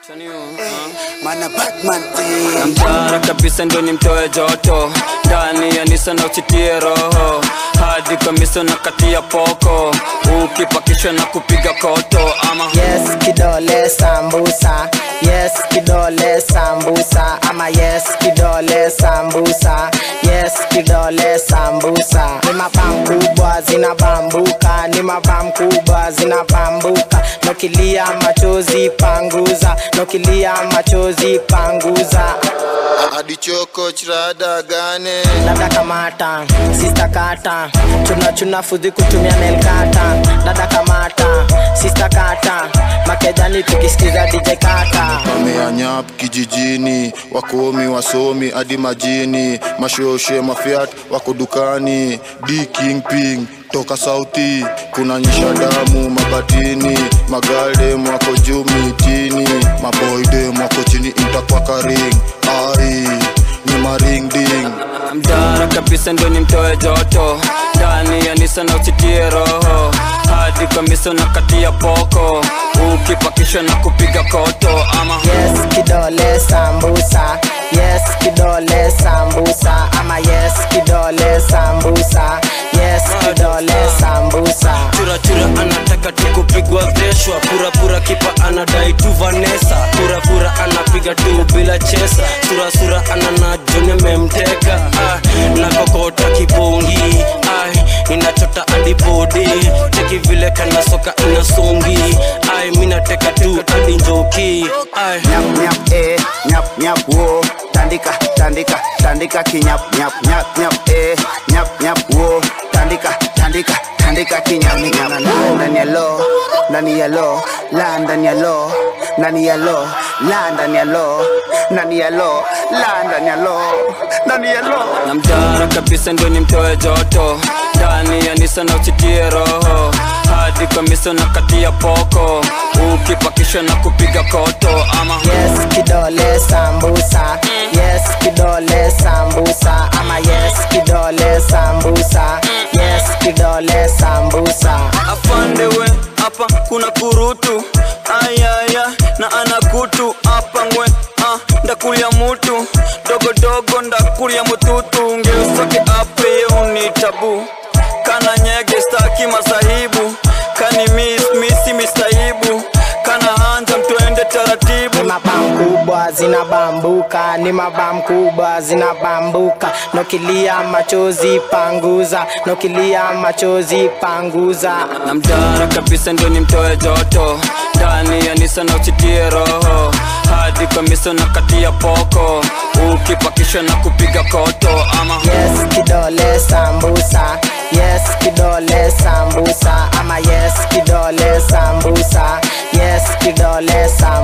Mana Batman thing. namtara kabisa ndo nimtoe joto ndani ya nisa na usitie roho hadi kamisa na kati ya poko ukipakishwa na kupiga koto ama yes kidole sambusa yes kidole sambusa ama yes kidole sambusa yes kidole sambusa ni mabam kubwa zinabambuka ni mabam kubwa zinabambuka nokilia machozi panguza nokilia machozi panguza adichoko chirada gane dada kamata sista kata chuna chuna fudhi kutumia nelkata dada kamata sista kata makejani tukisikiza dj kata wameanyap kijijini wakomi wasomi hadi majini mashoshe mafiat wako dukani d king ping toka sauti kuna nyisha damu mabatini magaldem wako juu mitini maboydem wako chini intakwakaring ai ni maringding mtara kabisa ndo nimtoe joto ndani ya nisa na usitie roho hadi kamisa na kati ya poko ukipakishwa na kupiga koto ama yes kidole sambusa yes kidole sambusa ama yes kidole sambusa yes kidole sambusa churachura anataka tu kupigwa veshwa purapura kipa anadai tu vanesa purapura anapiga tu bila chesa surasura anana joni amemteka ah, na kokota kibongi ah, inachota hadi bodi cheki vile kana soka inasongi ai minateka tu hadi njoki ai Nyap nyap eh, nyap nyap wo. Tandika tandika tandika kinyap nyap nyap nyap eh, nyap nyap wo. Tandika tandika tandika kinyap nyap. Ndani ya lo, ndani ya lo, la ndani ya lo, ndani ya lo, la ndani ya lo, ndani ya lo, la ndani ya lo, ndani ya lo. na mtara kabisa ndo nimtoe joto ndani ya nisa na usitie roho hadi kamisa na kati ya poko ukipakishwa na kupiga koto ama yes kidole sambusa yes kidole sambusa ama yes kidole sambusa yes kidole sambusa afandewe hapa kuna kurutu ayaya na anakutu hapa ngwe ah, ndakulia mutu dogodogo ndakulia mututu ngeusoke ape unitabu kana nyege staki masahibu kani mis misi mistahibu kana hanja mtuende taratibu ni mabam kubwa zinabambuka ni mabam kubwa zinabambuka nokilia machozi panguza nokilia machozi panguza na mtara kabisa ndo nimtoe joto ndani ya nisa na usitie roho hadi kamisa na kati ya poko ukipakishwa na kupiga koto ama yes kidole sambusa yes kidole sambusa ama yes kidole sambusa yes kidole sambusa